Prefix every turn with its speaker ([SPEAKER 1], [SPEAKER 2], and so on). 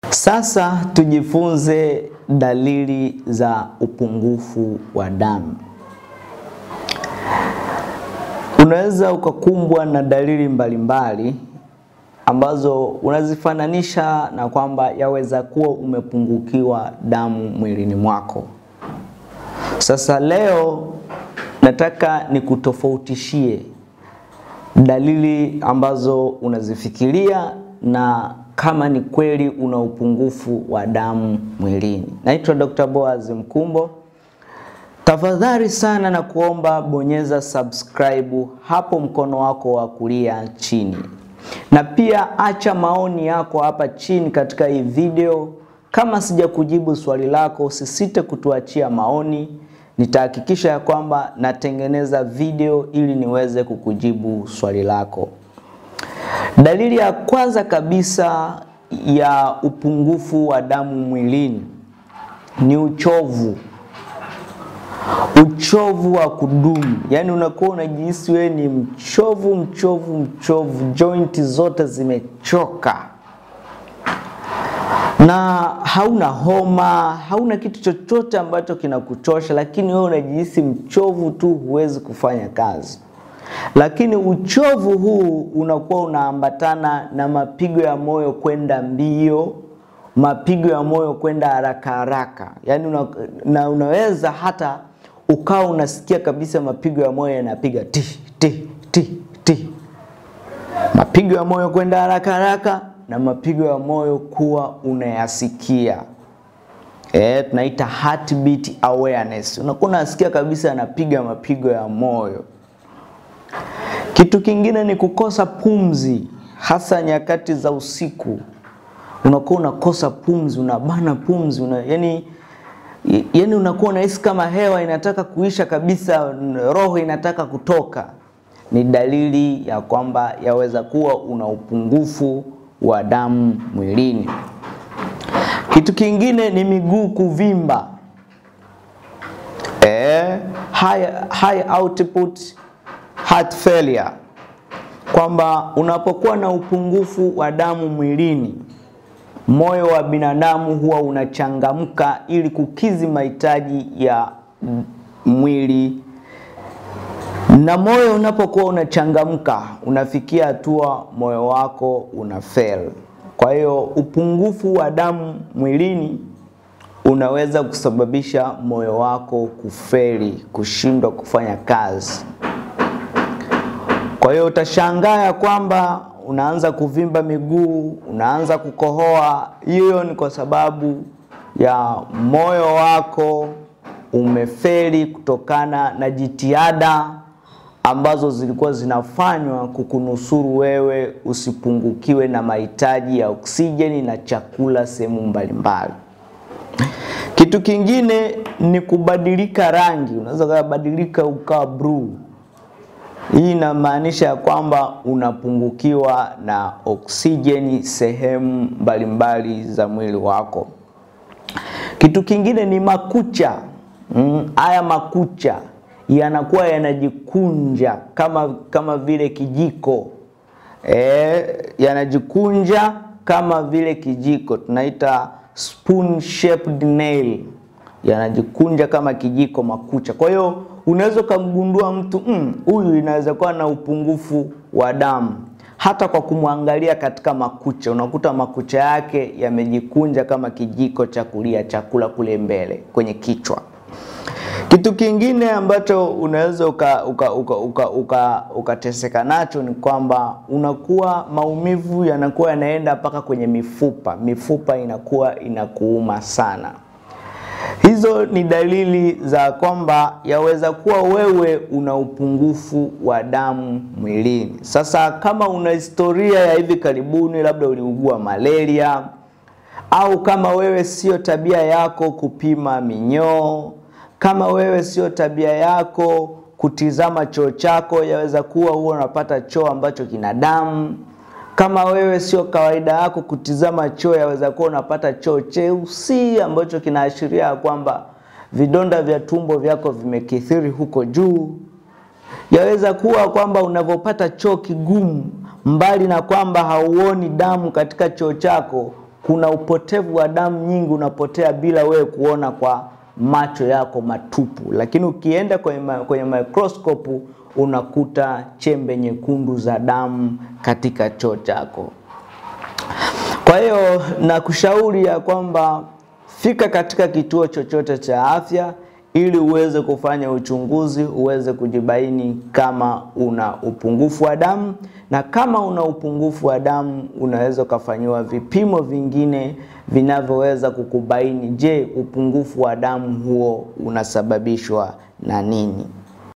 [SPEAKER 1] Sasa tujifunze dalili za upungufu wa damu. Unaweza ukakumbwa na dalili mbalimbali ambazo unazifananisha na kwamba yaweza kuwa umepungukiwa damu mwilini mwako. Sasa leo nataka nikutofautishie dalili ambazo unazifikiria na kama ni kweli una upungufu wa damu mwilini. Naitwa Dr. Boaz Mkumbo. Tafadhali sana na kuomba bonyeza subscribe hapo mkono wako wa kulia chini, na pia acha maoni yako hapa chini katika hii video. Kama sija kujibu swali lako, usisite kutuachia maoni. Nitahakikisha ya kwamba natengeneza video ili niweze kukujibu swali lako. Dalili ya kwanza kabisa ya upungufu wa damu mwilini ni uchovu. Uchovu wa kudumu, yaani unakuwa unajihisi wewe ni mchovu mchovu mchovu, jointi zote zimechoka na hauna homa, hauna kitu chochote ambacho kinakuchosha, lakini wewe unajihisi mchovu tu, huwezi kufanya kazi. Lakini uchovu huu unakuwa unaambatana na mapigo ya moyo kwenda mbio, mapigo ya moyo kwenda haraka haraka, yaani una, na unaweza hata ukawa unasikia kabisa mapigo ya moyo yanapiga ti ti ti ti, mapigo ya moyo kwenda haraka haraka na mapigo ya moyo kuwa unayasikia. Eh, tunaita heartbeat awareness. Unakuwa unasikia kabisa anapiga mapigo ya moyo. Kitu kingine ni kukosa pumzi, hasa nyakati za usiku. Unakuwa unakosa pumzi, unabana pumzi, una, yani, yani unakuwa unahisi kama hewa inataka kuisha kabisa, roho inataka kutoka. Ni dalili ya kwamba yaweza kuwa una upungufu wa damu mwilini. Kitu kingine ni miguu kuvimba, eh, high, high output heart failure, kwamba unapokuwa na upungufu wa damu mwilini, moyo wa binadamu huwa unachangamka ili kukizi mahitaji ya mwili, na moyo unapokuwa unachangamka, unafikia hatua moyo wako una fail. Kwa hiyo upungufu wa damu mwilini unaweza kusababisha moyo wako kufeli, kushindwa kufanya kazi. Kwa hiyo utashangaa ya kwamba unaanza kuvimba miguu, unaanza kukohoa. Hiyo ni kwa sababu ya moyo wako umefeli kutokana na jitihada ambazo zilikuwa zinafanywa kukunusuru wewe usipungukiwe na mahitaji ya oksijeni na chakula sehemu mbalimbali. Kitu kingine ni kubadilika rangi, unaweza kubadilika ukawa blue. Hii inamaanisha ya kwamba unapungukiwa na oksijeni sehemu mbalimbali za mwili wako. Kitu kingine ni makucha. Mm, haya makucha yanakuwa yanajikunja kama kama vile kijiko e, yanajikunja kama vile kijiko, tunaita spoon shaped nail, yanajikunja kama kijiko makucha. Kwa hiyo unaweza ukamgundua mtu huyu mm, inaweza kuwa na upungufu wa damu hata kwa kumwangalia katika makucha, unakuta makucha yake yamejikunja kama kijiko cha kulia chakula kule mbele kwenye kichwa. Kitu kingine ambacho unaweza ukateseka uka, uka, uka, uka, uka nacho ni kwamba unakuwa maumivu yanakuwa yanaenda mpaka kwenye mifupa, mifupa inakuwa inakuuma sana. Hizo ni dalili za kwamba yaweza kuwa wewe una upungufu wa damu mwilini. Sasa kama una historia ya hivi karibuni, labda uliugua malaria, au kama wewe sio tabia yako kupima minyoo kama wewe sio tabia yako kutizama choo chako, yaweza kuwa huwa unapata choo ambacho kina damu. Kama wewe sio kawaida yako kutizama choo, yaweza kuwa unapata choo cheusi ambacho kinaashiria kwamba vidonda vya tumbo vyako vimekithiri huko juu. Yaweza kuwa kwamba unavyopata choo kigumu, mbali na kwamba hauoni damu katika choo chako, kuna upotevu wa damu nyingi unapotea bila wewe kuona kwa macho yako matupu, lakini ukienda kwenye, ma, kwenye microscope unakuta chembe nyekundu za damu katika choo chako. Kwa hiyo nakushauri ya kwamba fika katika kituo chochote cha afya ili uweze kufanya uchunguzi, uweze kujibaini kama una upungufu wa damu, na kama una upungufu wa damu unaweza ukafanyiwa vipimo vingine vinavyoweza kukubaini, je, upungufu wa damu huo unasababishwa na nini?